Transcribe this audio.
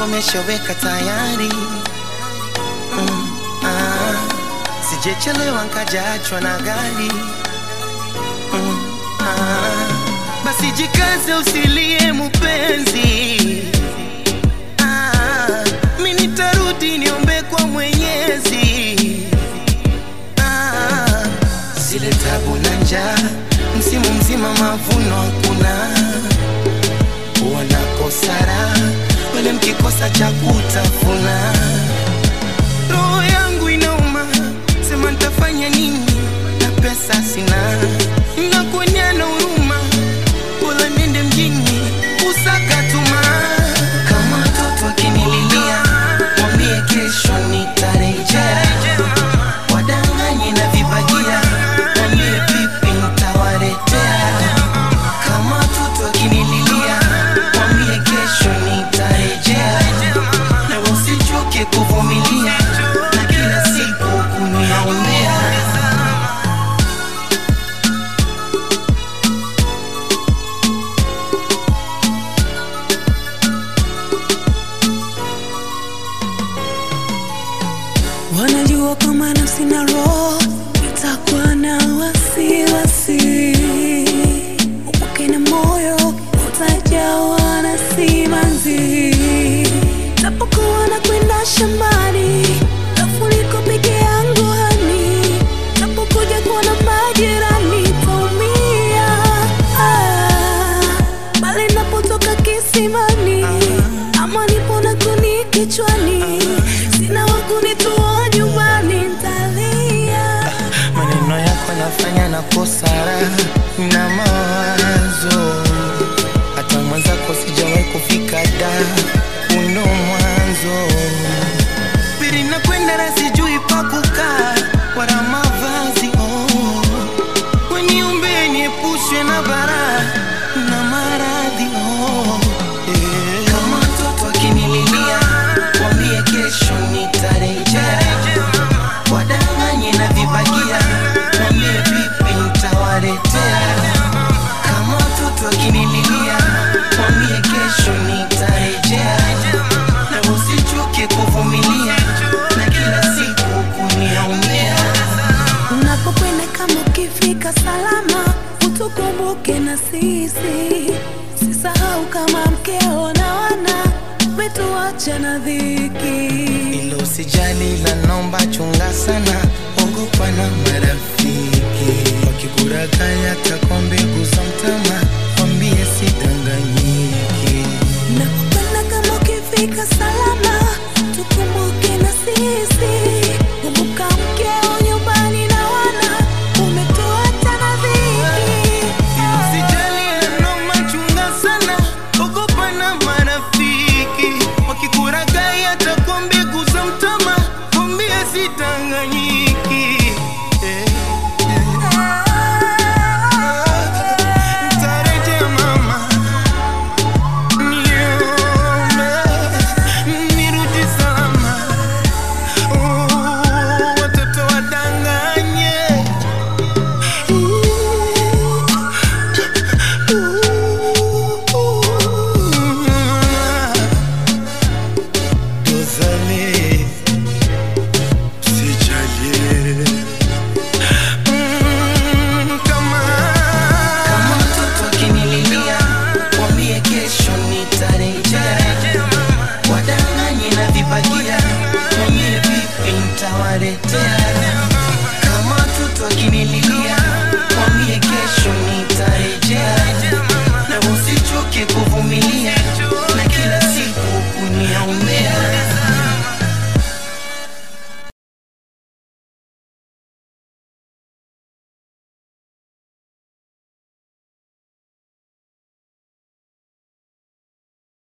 mpango umeshaweka tayari mm, ah, sijechelewa nkajaachwa na gari mm, ah, basi jikaze usilie mupenzi ah, mi nitarudi niombe kwa mwenyezi ah, zile tabu na njaa msimu mzima mavuno hakuna wanakosara wale mkikosa cha kutafuna roho yangu inauma sema ntafanya nini na pesa sina nakuonyana huruma bora nende mjini usaka tuma kama mtoto akinililia mwambie kesho nitarejea wadanganye na vibagia mwambie vipi nitawaletea kama mtoto akinililia mwambie kesho nitarejea na usichoke kuvumilia na kila siku kuniombea wanajua kama nafsi na roho itakuwa na wasiwasi upake na moyo utajawa na simanzi tapokuwa na kwenda shambani tafuliko peke yangu hani tapokuja kuona majirani taumia ah, bali napotoka kisimani ama nipo na kuni kichwani sina wakunitoa nyumbani ntalia maneno yako nafanya na kosara na mawazo hata mwenzako sijawahi kufika da uno mwanzo pili nakwenda na sijui pa kukaa wala mavazi oh. weniumbe niepushwe na bara na maradhi oh. yeah. kama mtoto akinililia wambie kesho nitarejea wadanganye na vibagia wambie vipi nitawaletea kama mtoto akinililia wambie kesho nitarejea na usichoke kuvumilia na kila siku kuniaumia unapokwenda kama ukifika salama utukumbuke na sisi sisahau kama mkeo na wana umetuacha na dhiki ilo usijali la nomba chunga sana ogopa na marafiki wakikurakaya takwa mbegu za mtama wambie sidanganyiki nakupenda kama ukifika salama